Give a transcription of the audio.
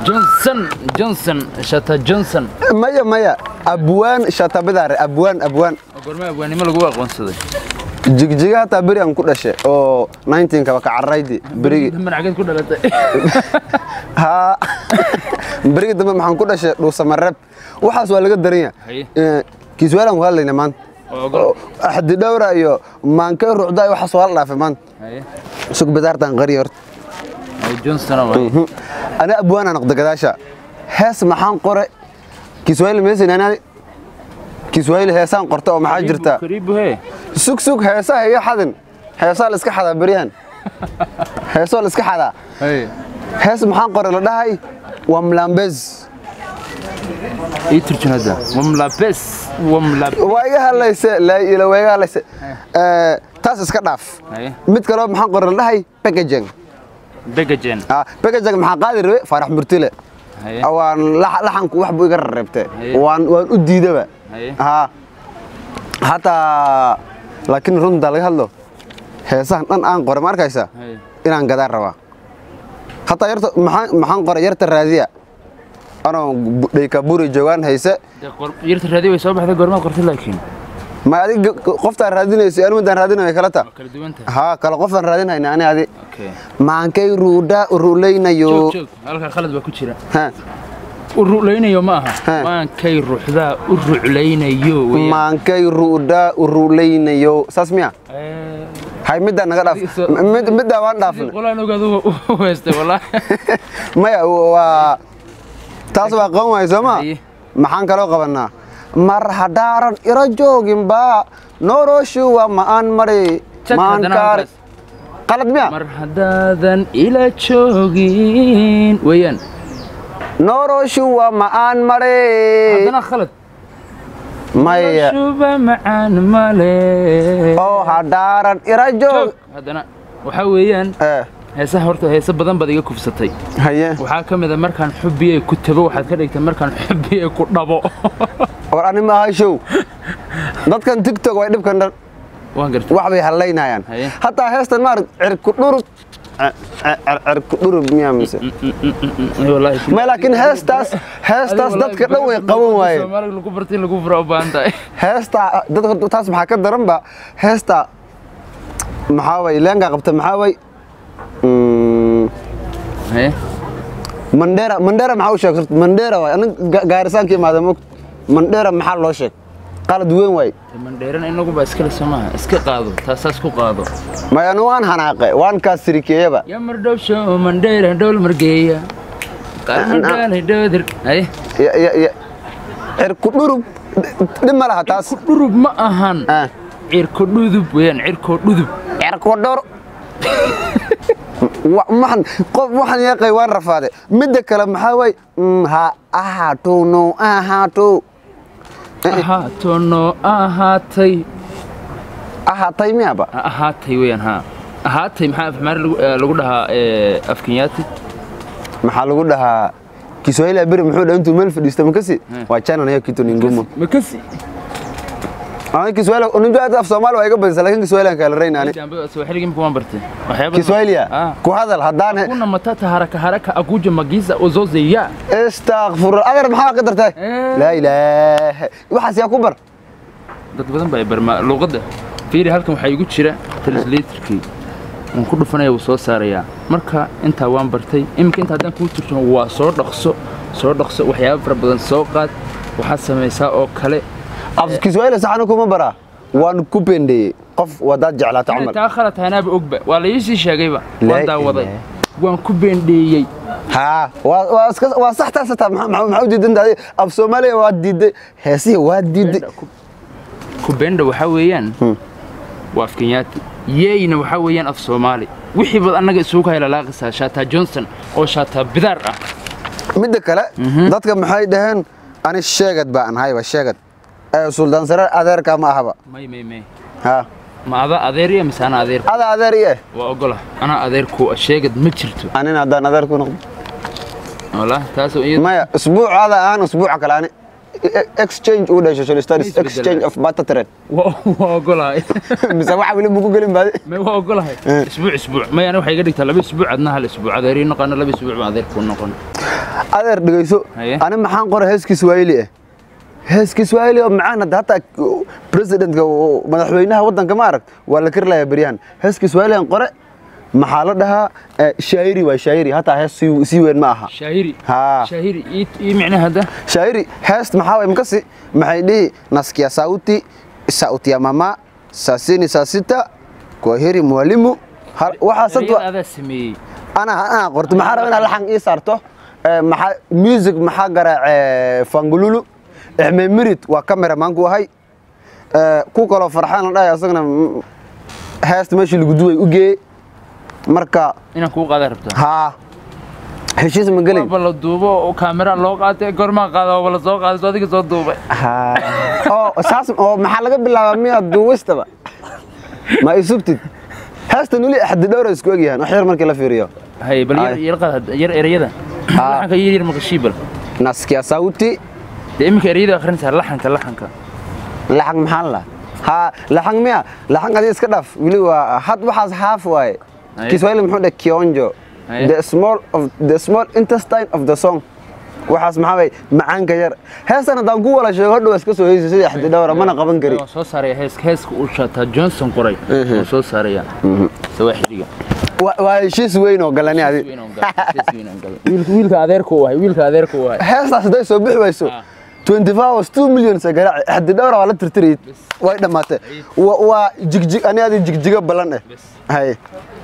johnson johnson shata johnson maya maya abwaan shatabidaare abwaan abwaan gorme abwaanimo lagu aqoonsaday jigjiga hataa beri aan ku dhashay oo 19kaba ka cararaydi berigi marcageed ku dhalatay haa berigi dambe maxaan ku dhashay dhuusamareeb waxaas waa laga daran Haye. yahay kiiswaalaan ku hadlayna maanta oo ogol Oo, axdi dhowra iyo maankay ruucda iyo waxaas waa la dhaafay maanta haye sug bidaartaan qariya horta haye johnson oo haye ana abwaana noqda gadaasha hees maxaan qore kiswahili meesin anaadi kiswahili heesaan qorta oo maxaa jirta karibu he sug sug heesaha iyo xadin heesaa la iska xadaa beryahan heesoo la iska xadaa haye hees maxaan qore la dhahay waa mlambez ii turjun hadda wamlabes wamlab waa iga hadlayse laa ila waa iga hadlayse Eh, taas iska dhaaf haye mid kaloo maxaan qore la dhahay packaging begajen ah packaging maxaa qaadi rabe faarax murtile haye waan lax- laxanku wax buu iga rareebte Haye. waan waan u diidaba haye haa hataa laakiin runta laga hadlo heesahan dhan aan qore ma arkaysa haye inaan gadaan rabaa hataa yarta maxaan maxaan qoray yarta raadiya anoo bu- dhaykaburi joogaan hayse dee qor- yarta raadi way soo baxday goormaa qortay laakiin ma adig qoftaan raadinayso anigu midaan raadinayo kala ta waa kala duwan tahay haa kale qofaan raadinayna ani adi okay maankay ruudha ruulaynayo joog joog halkaa khalad baa ku jira Ha, u ruclaynayo ma aha He. maankay ruuxdaa u ruclaynayo weeyaan. maankay ruudha ruulaynayo saas miya Eh, hay middaa naga dhaaf So- mid- middaa waan sidii dhaafna qolaan ogaad u u heystay wallaahi maya waa taas waa qaban waay soo ma Haye. maxaan kaloo qabanaa mar haddaaran iro jooginba noloshu waa ma'aan mari Jag maan haddana kaari halkaas. qalad miya mar haddaadan ila joogin weeyaan noloshu waa ma'aan mari haddana khalad maya shuba macaan male oo haddaaran iro joog joog haddana waxaa weeyaan Eh, heesaha horta heese badan baad iga kufsatay haye waxaa ka mid a markaan xubbiyey ku tago waxaad ka dhigtay markaan xubbiyey ku dhabo war ani maaha show dadkan tiktok way dhibkan dhan waan gartay wax bay hallaynayaan Haye. hataa heestan maar cirku dhurub cirku dhurub miyaa mise wallaahi ma laakiin heestaas heestaas dadka dhan way qaban waayeen soomaaliga lagu bartay in lagu fura u baahan tahay heesta dadka taas maxaa ka daran ba heesta maxaa way leenga qabta maxaa way Mm, Haye. mandera mandera maxaa u sheeg mandera waay anig gaarisaanka imaada mog mandera maxaa loo sheeg qalad weyn waay mandheeran inagu baa iskale somaha iska qaado taasaas ku qaado may anu waan hanaaqe waan kaa sirikeeyaba yamar dhowsho mandheera dhowl margeeya qarmadhaalay dhoodir haye Ya- ya- ya. cirku dhurub dhib ma laha taas dhurub ma ahan Ah, cirko dhudub weeyaan cirko dhudub cirku dhur Wa- maxan qof waxaan yaqay waan rafaade midda kale maxaa waay Mm, ha ahaato no ahaato ahaato noo ahaatay ahaatay miyaba ahaatay weeyaan haa ahaatay maxaa afmaari lagu eh, lagu dhahaa eh, afkenyaati maxaa lagu dhahaa kiswahili beri muxuu dhaha intuu meel fadhiista makasi waa channel ya kitu ningumo makasi ana kiswahili unajua hata af soomaali waa iga badisa laakiin kiswahili aan kala raynaani swahiligi imika waan bartay waxyaaba kiswahiliya Ah. ku hadal haddaan kuna matata haraka haraka akuja magiza ozozeya istakfur agar maxaa ka dartay Eh. laa ilaaha waxaas yaa ku bar dad badan baa barmaa luuqadda fiiri halkan waxaa igu jira translatorkii waan ku dhufanaya wuu soo saarayaa marka intaa waan bartay iminka inta haddaan kuu turjumo waa soo dhaqso soo dhaqso waxyaaba fara badan soo qaad waxaad samaysaa oo kale af kiswahili saxana kuma baraa waan ku bendeeyey qof wadaad jeclaata inay camal taa khalad tahaynaaba ogba waa la iisii sheegayba Laa waan daawaday ilaaha. waan ku beendheeyey haa waa waa iska waa sax taas taa maxaa u diidan tahay af soomaaliya waa diiday heesihi waa diiday kubenda waxaa weeyaan waa af kenyaati yeeyna waxaa weeyaan af soomaali wixii bad annaga isugu haylalaaqisaa shaataa johnson oo shaataa bidaar ah midda kale dadka maxay dhaheen ani sheegad baa an hayba sheegad ee suldaan sare adeerka ma ahaba may may may haa ma ada adeeriya mise ana adeer ada adeer i eh waa ogola anaa adeerku sheegad ma jirto anina haddaan adeer ku noqdo wallaahi taasoo iyada maya usbuucaada aan usbuuca kale ani exchange u dhashay social studies Isbedel. exchange of barter trade waa waa ogolahay mise waxa weli muku gelin baadi may waa ogolahay isbuuc isbuuc may ana waxay iga dhigtaa laba isbuuc adna hal isbuuc adeerii noqono laba isbuuc baan adeerkuu noqon adeer dhegeyso Haye. ani maxaan qoray hees kiswahili ah hees kiswahili oo macaan hadda hataa presidentka oo madaxweynaha waddanka ma arag waa la kari lahaa beryahan hees kiswahili aan qore maxaa la dhahaa eh, shaayiri waa shaayiri hataa hees sii sii weyn ma aha shaahiri Haa. shaahiri ii- ii micnaha hadda shairi heest maxaa waye makasi maxay dhihi nasikia sauti sauti ya mama sasini sasita kwaheri mwalimu Har- waxaas dad ereyada wa- adaa sameeyey ana ana qorto maxaa raba inaad laxan ii saarto Eh, maxaa music maxaa garaace fangululu ixme mirid waa cameramanku ahay Eh, ku kaloo farxaan la dhahay asagana mm, heesta meeshii lagu duway u geeyey marka inaan kuu qaadaa rabtaa haa heshiis ma gelin waaba la duubo oo kaamera loo qaatay goormaa qaada waaba la soo qaaday soo adiga soo duubay oo saas oo maxaa laga bilaabaa miya duuwistaba ma isugtid heestan weli axdi dhowra isku egyahan wax yar markii la fiiriyo hay bal yar Ay. yar qaad yar ereyada Haa. laxanka yar yar maqashii bal naskia sauti dee iminka ereyada akhrinaysaa laxanka laxanka laxang maxaa la ha laxang miya laxang adii iska dhaaf weli waa had waxaas haaf waaye Aye. kiswahili muxuu dhe kionjo Aye. the small of the small intestine of the song waxaas maxaa way macaanka yar heestan haddaan ku wala sheego hodhow iska soo heysa sidii axdi dhowra mana qaban kari waan soo saaraya heeska heeska uu shaataa johnson qoray Mhm. waan soo saaraya sawaaxiliga Wa- waa heshiis weyn oo galani adi wiilka adeerka u ahay wiilka adeerka u ahay heestaas hadday soo bixi wayso Ah. 24 hours 2 million sa garaaci axdi dhowra waa la tirtirayid way dhammaatay Wa- waa jigjig ani adi jigjiga ballan eh Bes. hay